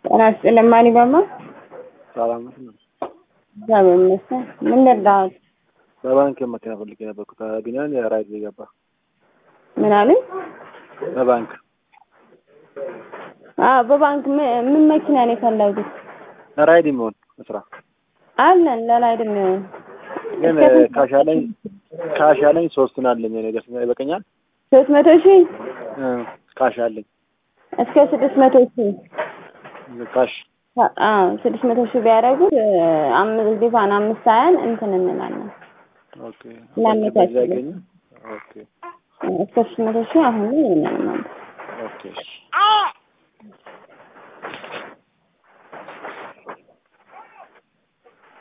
ጤና ይስጥልኝ ማን ይባማ? ሰላም ነው። እግዚአብሔር ይመስገን። ምን ልርዳዎት? በባንክ መኪና ፈልጌ ነበርኩ። ከቢኒያም የራይድ የገባ ምን አሉኝ? በባንክ አዎ በባንክ ምን ምን መኪና ነው የፈለጉት? ራይድ የሚሆን ስራ አለን ለራይድ የሚሆን ግን ካሻለኝ ካሻለኝ ሶስቱን አለኝ ነገር ይበቀኛል። ሶስት መቶ ሺህ ካሻለኝ እስከ ስድስት መቶ ሺህ ካሽ አዎ ስድስት መቶ ሺህ ቢያደርጉት አምስት ዲፋን አምስት ሀያን እንትን እንላለን ኦኬ ላመቻችልን። ያገኘ ኦኬ እስከ ስድስት መቶ ሺህ አሁን ላይ የለንም። ኦኬ እሺ